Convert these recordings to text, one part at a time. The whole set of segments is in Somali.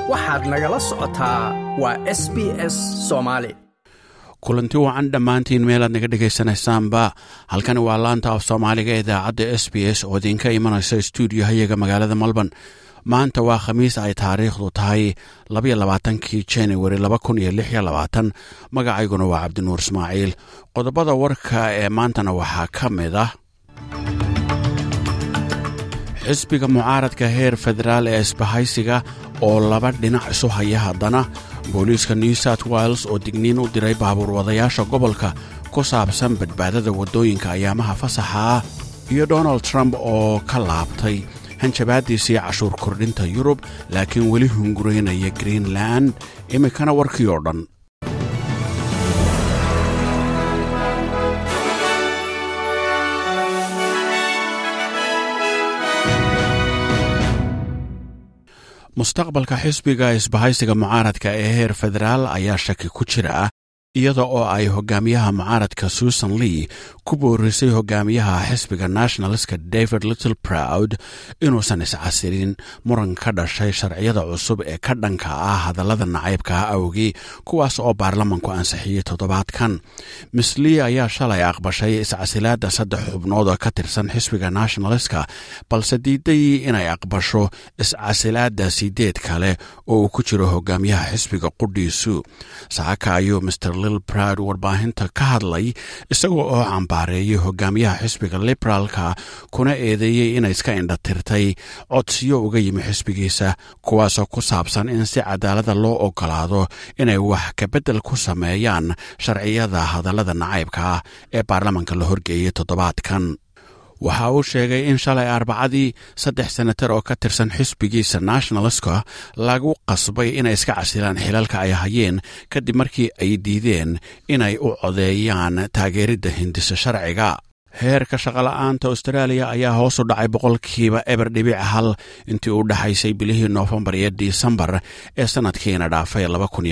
waxaad nagala socotaa waa s b s soomaali kulanti wacan dhammaantiin meelaad naga dhegaysanaysaanba halkani waa laanta af soomaaliga ee idaacadda s b s oo idinka imanaysa stuudiohayaga magaalada melbourne maanta waa khamiis ay taariikhdu tahay labayoabaatankii januari laba kun iyo lix iyo labaatan magacayguna waa cabdinuur ismaaciil qodobada warka ee maantana waxaa ka mid ah xisbiga mucaaradka heer federaal ee isbahaysiga oo laba dhinac isu haya haddana booliiska new south wales oo digniin u diray baabuur wadayaasha gobolka ku saabsan badbaadada waddooyinka ayaamaha fasaxa ah iyo donald trump oo ka laabtay hanjabaaddiisii cashuur kordhinta yurub laakiin weli hunguraynaya greenland iminkana warkii oo dhan mustaqbalka xisbiga isbahaysiga mucaaradka ee heer federaal ayaa shaki ku jira iyada oo ay hogaamiyaha mucaaradka susan lee ku boorisay hogaamiyaha xisbiga nationalska david little proud inuusan iscasirin muran ka dhashay sharciyada cusub ee ka dhanka ah hadallada nacaybka awgii kuwaas oo baarlamanku ansixiyey toddobaadkan miss lee ayaa shalay aqbashay iscasilaadda saddex xubnood oo ka tirsan xisbiga nationalska balse diiday inay aqbasho iscasilaadda sideed kale oo uu ku jiro hogaamiyaha xisbiga qudhiisu saaka ayuu mr lil proud warbaahinta ka hadlay isagoo oo cambaareeyay hogaamiyaha xisbiga liberaalka kuna eedeeyey inay iska indhatirtay codsiyo uga yimi xisbigiisa kuwaasoo ku saabsan in si cadaalada loo ogolaado inay wax kabeddel ku sameeyaan sharciyada hadallada nacaybka ah ee baarlamanka la horgeeyey toddobaadkan waxa uu sheegay in shalay arbacadii saddex senatar oo ka tirsan xisbigiisa nationalska lagu qasbay inay iska casilaan xilalka ay hayeen kadib markii ay diideen inay u codeeyaan taageeridda hindisa sharciga heerka shaqola'aanta austraaliya ayaa hoos u dhacay boqolkiiba eber dhibic hal intii u dhexaysay bilihii noofembar iyo disembar ee sanadkiina dhaafay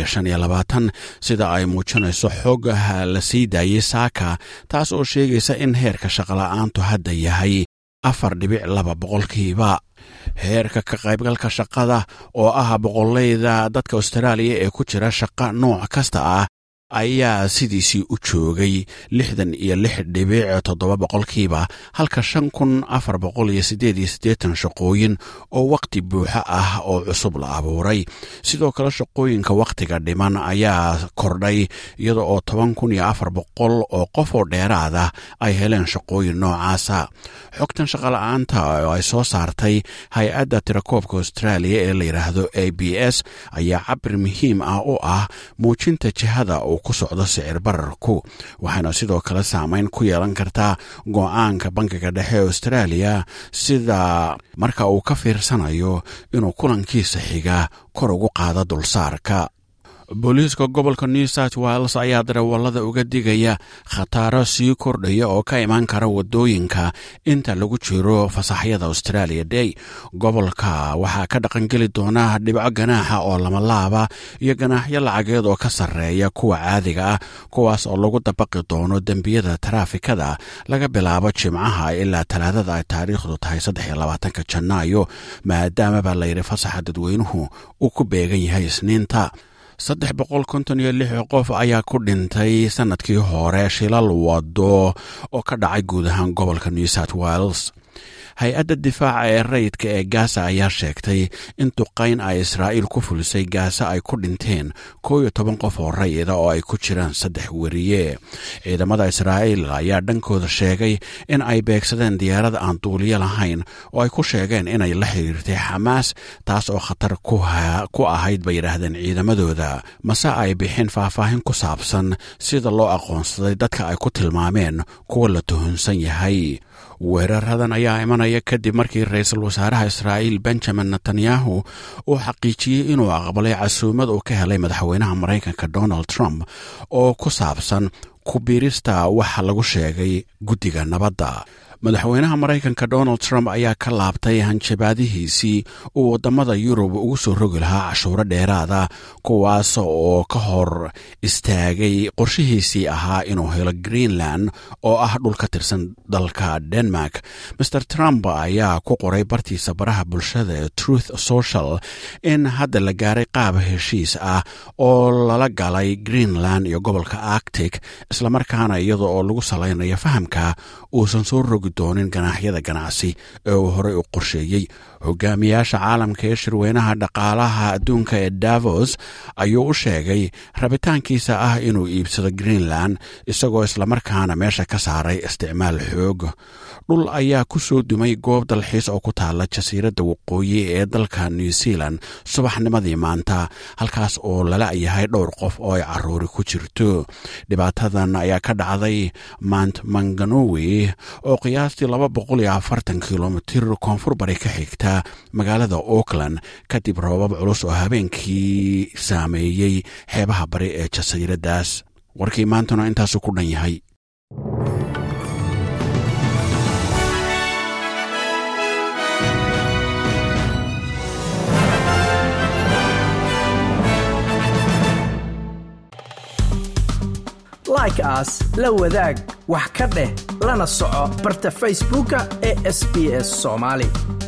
sida ay muujinayso xoogaha la sii daayey saaka taas oo sheegaysa in heerka shaqola'aantu hadda yahay afar dhibic laba boqolkiiba heerka ka qaybgalka shaqada oo ah boqoleyda dadka austraaliya ee ku jira shaqa nooc kasta ah ayaa sidiisii u joogay lixdan iyo lix dhibic toddoba boqolkiiba halka shan kun afar boqol iyo siddeed iyo siddeetan shaqooyin oo wakhti buuxo ah oo cusub la abuuray sidoo kale shaqooyinka wakhtiga dhiman ayaa kordhay iyada oo toban kun iyo afar boqol oo qof oo dheeraada ay heleen shaqooyin noocaasa xogtan shaqola'aanta oo ay soo saartay hay-adda tirakoobka austraaliya ee la yidhaahdo a b s ayaa cabir muhiim ah u ah muujinta jihada uu ku socdo sicir bararku waxayna sidoo kale saameyn ku yeelan kartaa go'aanka bankiga dhexe ee austraaliya sida marka uu ka fiirsanayo inuu kulankiisa xiga kor ugu qaado dulsaarka booliiska gobolka new south wales ayaa darawallada uga digaya khataro sii kordhaya oo ka imaan kara waddooyinka inta lagu jiro fasaxyada australia day gobolka waxaa ka dhaqangeli doona dhibco ganaaxa oo lama laaba iyo ganaaxyo lacageed oo ka sarreeya kuwa caadiga ah kuwaas oo lagu dabaqi doono dembiyada taraafikada laga bilaabo jimcaha ilaa talaadada ay taariikhdu tahay saddexiyolabaatanka janaayo maadaama baa layidhi fasaxa dadweynuhu uu ku beegan yahay isniinta saddex boqol konton iyo lix qof ayaa ku dhintay sanadkii hore shilal wado oo ka dhacay guud ahaan gobolka new south wales hay-adda difaaca ee rayidka ee gaasa ayaa sheegtay in duqayn ay israa'iil ku fulisay gaasa ay ku dhinteen koo iyo toban qof oo rayida oo ay ku jiraan saddex weriye ciidamada israa'iil ayaa dhankooda sheegay in ay beegsadeen diyaarad aan duuliyo lahayn oo ay ku sheegeen inay la xiriirtay xamaas taas oo khatar ku ahayd bay yidhaahdeen ciidamadooda mase ay bixin faahfaahin ku saabsan sida loo aqoonsaday dadka ay ku tilmaameen kuwa la tuhunsan yahay weeraradan ayaa imanaya kadib markii ra-iisul wasaaraha israa'iil benjamin netanyahu uu xaqiijiyey inuu aqbalay casuumad uu ka helay madaxweynaha maraykanka donald trump oo ku saabsan ku biirista waxa lagu sheegay guddiga nabadda madaxweynaha maraykanka donald trump ayaa ka laabtay hanjabaadihiisii uu waddamada yurub ugu soo rogi lahaa cashuuro dheeraada kuwaas oo ka hor istaagay qorshihiisii ahaa inuu helo greenland oo ah dhul ka tirsan dalka denmark master trump ayaa ku qoray bartiisa baraha bulshada ee truth social in hadda la gaaray qaab heshiis ah oo lala galay greenland iyo gobolka arctic islamarkaana iyada oo lagu salaynayo fahamka uusan soo rogi doonin ganaaxyada ganacsi ee uu horey u qorsheeyey hogaamiyaasha caalamka ee shirweynaha dhaqaalaha adduunka ee davos ayuu u sheegay rabitaankiisa ah inuu iibsado greenland isagoo islamarkaana meesha ka saaray isticmaal xoog dhul ayaa ku soo dumay goob dalxiis oo ku taala jasiiradda waqooyi ee dalka new zealand subaxnimadii maanta halkaas oo lala yahay dhowr qof oo ay caruuri ku jirto dhibaatadan ayaa ka dhacday mount manganowi oo qiyaastii laba boqol iyo afartan kilomitir koonfur bari ka xigta magaalada auckland kadib roobab culus oo habeenkii saameeyey xeebaha bari ee jasiiraddaas warkii maantuna intaasu ku dhan yahay like aas la wadaag wax ka dheh lana soco barta facebooka ee sb s somaali